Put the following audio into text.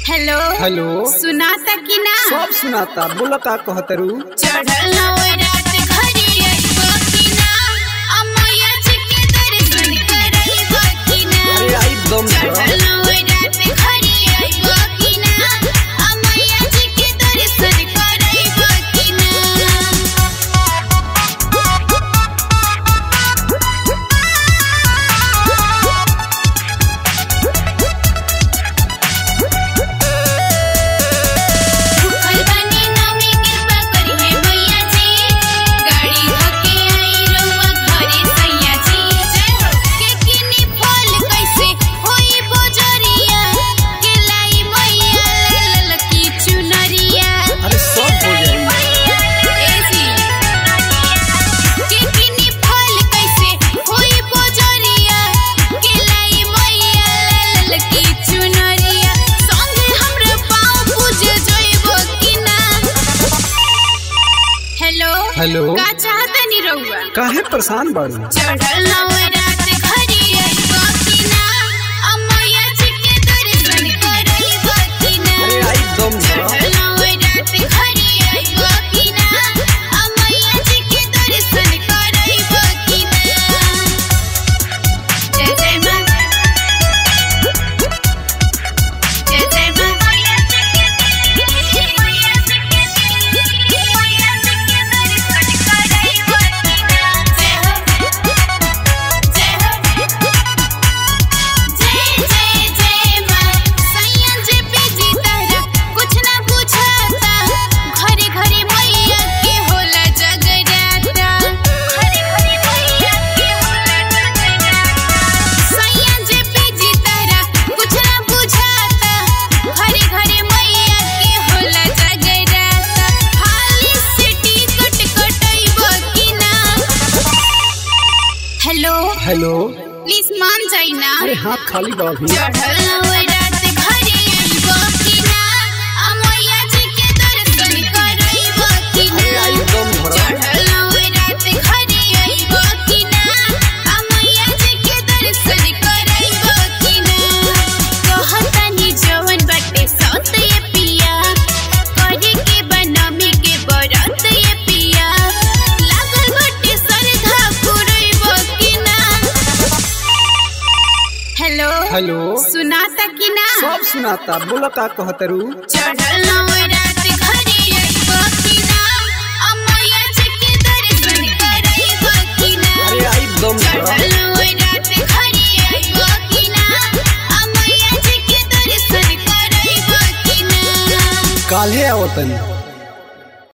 hello hello सुनाता कि ना सब सुनाता बोला का कहतरू चढ़ल नवे रात घरी आइबो कि ना अमैया जी के दर्शन करैबो कि ना अरे आई दम चढ़ल नवे रात घरी आइबो कि ना अमैया जी के दर्शन करैबो कि ना भूखल बानी नमी कृपा करिहे मैया जी गाड़ी धके आई रउआ घरे सैया जी जय हो के किनी फल कैसे होई बजरिया के लाई मैया लाल की चुनरिया अरे सब हो जाई ए जी के किनी फल कैसे होई बजरिया के लाई मैया लाल की चुनरिया संगे हमरे पाँव पूजे जइबो कि ना हेलो हेलो का चाहतनी रउआ काहे परेशान बाड़ू चढ़ल नवे रात घरी आइबो कि ना अमैया जी के दर्शन करैबो कि ना अरे आई दम चढ़ल नवे रात घरी आइबो कि ना अमैया जी के दर्शन करैबो कि ना जय जय माँ जय जय माँ मैया जी के मैया जी के मैया जी के दर्शन करैबो कि ना जय हो जय हो जय जय जय माँ सैया जी बिजी तारा कुछ ना बुझाता घरे घरे मैया के होला जगराता घरे घरे मैया के होला जगराता सैया जी बिजी तारा कुछ ना बुझाता घरे घरे मैया के होला जगराता हाली से टिकट कटैबो कि ना हेलो हेलो प्लीज मान जाई ना अरे हाथ खाली बा अभी चढ़ल नवे रात घरे आइबो कि ना अमैया जी के दर्शन करैबो कि अरे ना आई दम भरा चढ़ल नवे रात घरे आइबो कि ना अमैया जी के दर्शन करैबो कि ना कहतानी जवन बाटे सत ये पिया करे के बनमी के बरत ये पिया लागल बाटे सरधा पुरैबो कि ना हेलो हेलो सुनाता कि ना सब सुनाता बोला का कहतरू चढ़ल नवे रात घरे आइबो कि ना अमैया जी के दर्शन करैबो कि ना अरे आई दम भरा चढ़ल नवे रात घरे आइबो कि ना अमैया जी के दर्शन करैबो कि ना काल्हे आवतनी